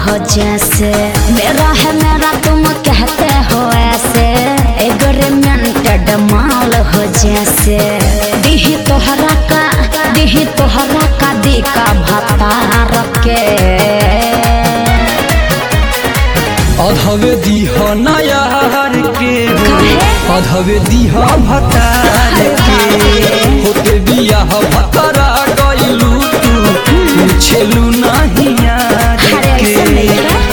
हो जैसे मेरा है मेरा तुम कहते हो ऐसे एग्रीमेंटेड माल हो जैसे दिही तोहरा का दिही तोहरा का दी का भतार के अधवे दीह नयार के काहे? अधवे दीह भतार के होते बियाह भतरा गइलू तू छेलू नहीं यार अरे ऐसे नहीं के है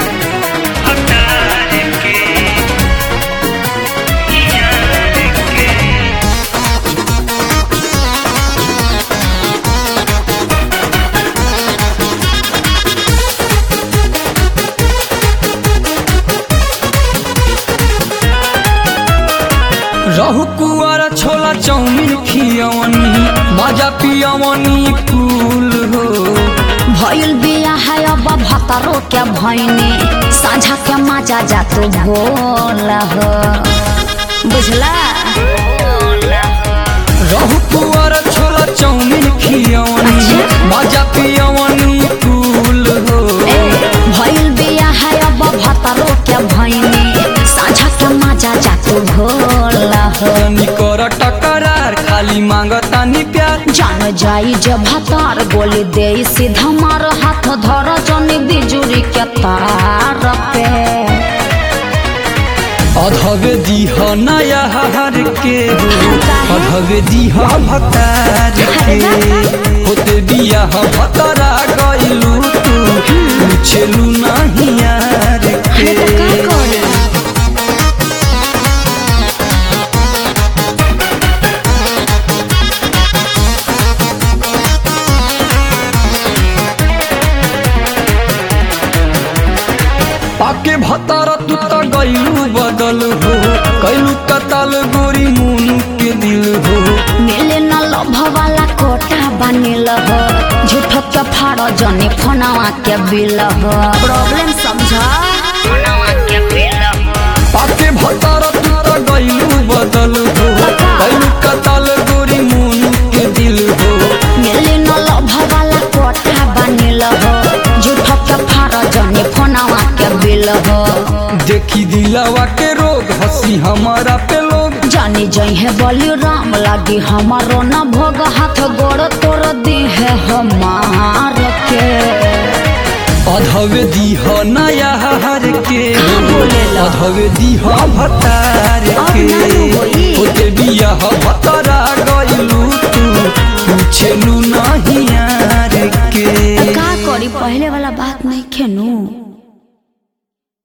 रहु कुआरा छोला चाउमीन खियवनी मजा पियवनी कुल हो भइल बिया है अब भतरो के भैनी साझा के मजा जा तू बोल हो बुझला रहु कुआरा छोला चाउमीन खियवनी अच्छा। मजा पियवनी कुल हो ए भइल बिया है अब भतरो के भैनी साझा के मजा जा तू बोल हो तनी कर टकरार खाली मांगतानी प्यार जान जाई जब भतार गोली दे सीधा मार हाथ धर जनी बिजुरी के तार पे अधवे दीह नया हर के हो काहे? अधवे दीह भतार के होते बियाह भतरा गइलू तू छेलू नहीं यार अरे तो का के करी पाके भतारा तू त गइलू बदल हो कैलू कताल गोरी मुनु के दिल हो मिले न लभ वाला कोटा बनिल हो झूठ के फाड़ जने फोनवा के बिल हो प्रॉब्लम समझ फोनवा के बिल हो पाके भतारा तू त गइलू बदल हो कैलू कताल गोरी मुनु के दिल हो मिले न लभ वाला कोटा बनिल हो झूठ के फाड़ जने फोनवा के बिल हो देखी दिलावा के रोग हंसी हमारा पे लोग जानी जई है बलि राम लागी हमारो न भोग हाथ गोड़ तोड़ दी है हमार के अधवे दीह नया हर के कहाँ बोलेला? अधवे दीह भतार अब के नानू होई। होते बियाह भतरा गइलू तू